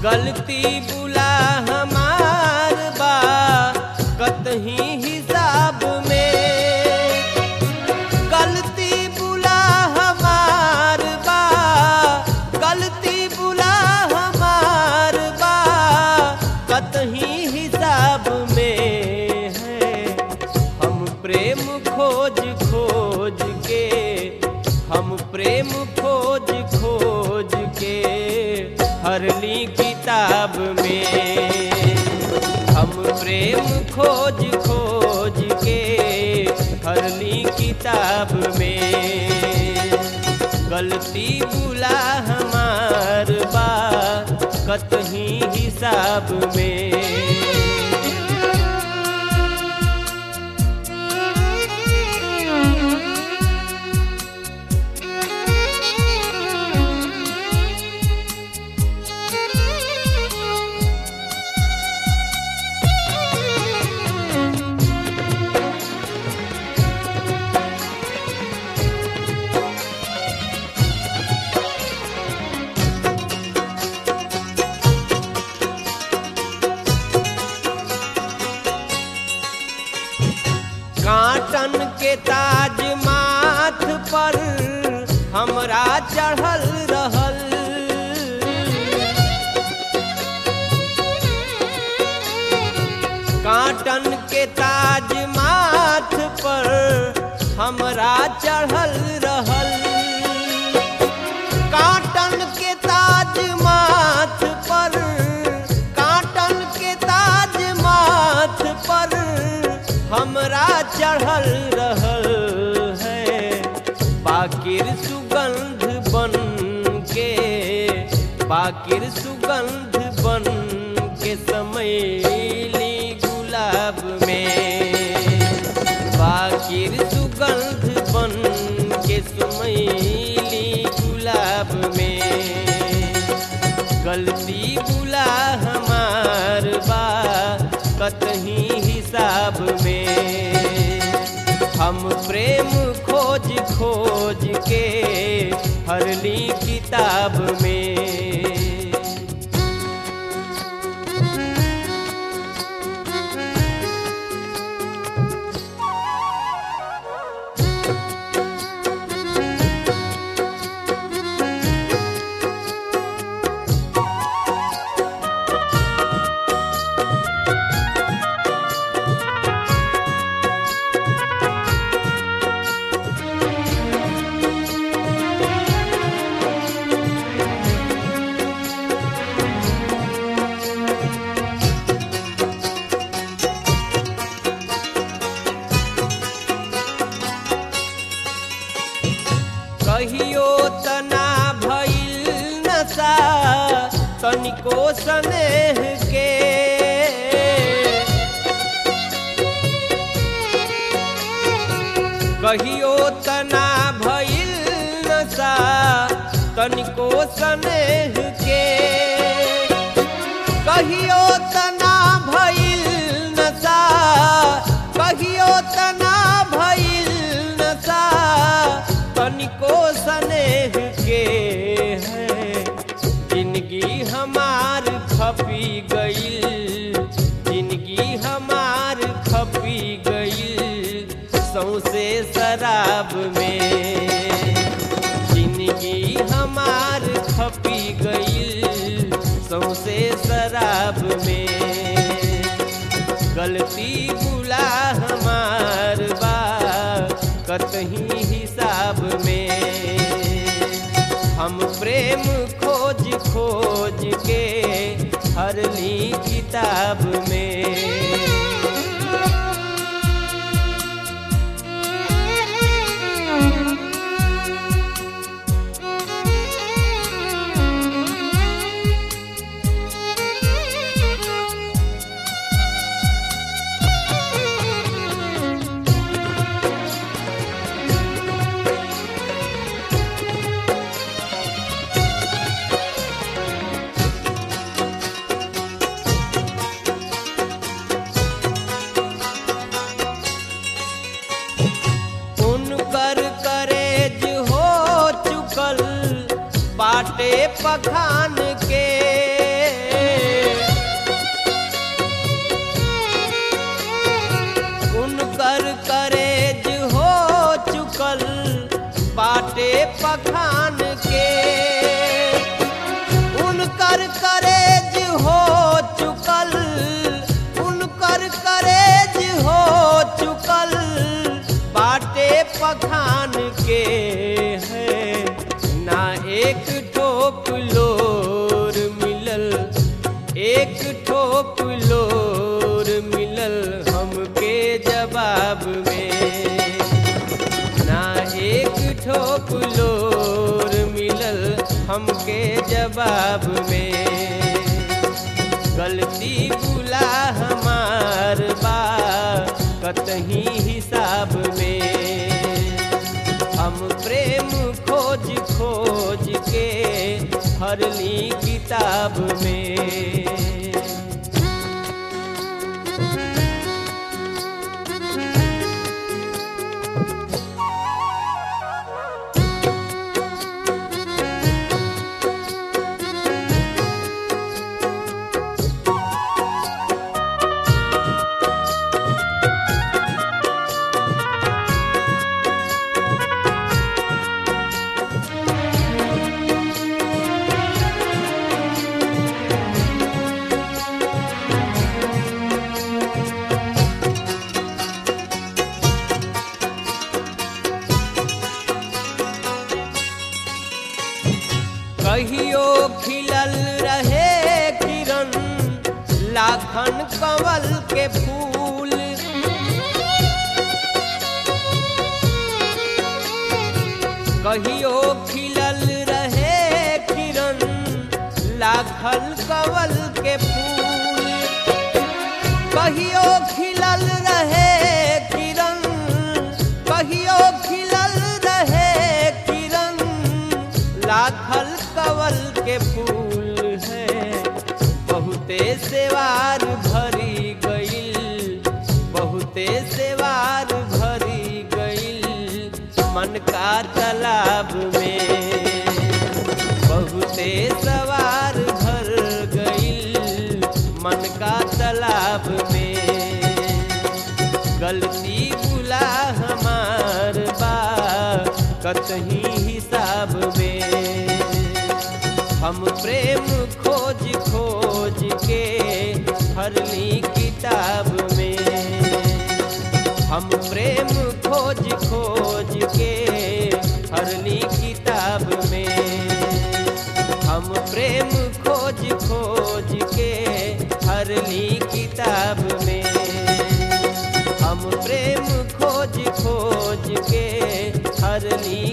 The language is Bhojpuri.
गलती बुला हमार बा कतही हिसाब में गलती बुला हमार बा गलती बुला हमार बा कतही हिसाब में है हम प्रेम खोज खोज के हम प्रेम खोज खोज के हरली किताब में हम प्रेम खोज खोज के हरली किताब में गलती बुला हमार बा कतही हिसाब में काटन के ताज माथ पर हमरा चढ़ल रहल काटन के ताज माथ पर हमरा चढ़ल रहल काटन के ताज माथ पर काटन के ताज माथ पर हमरा चढ़ल रहल है बाकिर सुगंध बन के बाकिर सुगंध बन के समैली गुलाब में बाकिर सुगंध बन के समैली गुलाब में गलती बुला हमार बा कतही हिसाब में हम प्रेम खोज खोज के हरली किताब में कहियो तना भइल नशा तनिको स्नेह के कहियो तना भइल नशा तनिको स्नेह के कहियो तना भइल नशा कहियो तना भइल नशा तनिको स्नेह के है जिंदगी हमार खपी गईल जिंदगी हमार खपी गईल सौसे शराब में जिंदगी हमार खपी गईल सौसे शराब में गलती बुला हमार बा कतही हिसाब में हम प्रेम खोज खोज के हरली किताब में उनकर करेज हो चुकल बाटे पखान के ठोप लोर मिलल हमके जवाब में ना एक ठोप लोर मिलल हमके जवाब में गलती बुला हमार बा कतही हिसाब में हम प्रेम खोज खोज के हरली किताब में कहियो खिलल रहे किरण लाखन कंवल के फूल कहियो खिलल रहे किरण लाखन कंवल के फूल कहियो खिलल रहे किरण कहियो खिलल रहे किरण लाखल कवल के फूल है बहुते सेवार भरी गईल बहुते सेवार भरी गईल मन का तालाब में बहुते सवार भर गईल मन का तालाब में गलती बुला हमार बा कतही हिसाब में हम प्रेम खोज खोज के हरली किताब में हम प्रेम खोज खोज के हरली किताब में हम प्रेम खोज खोज के हरली किताब में हम प्रेम खोज खोज के हरली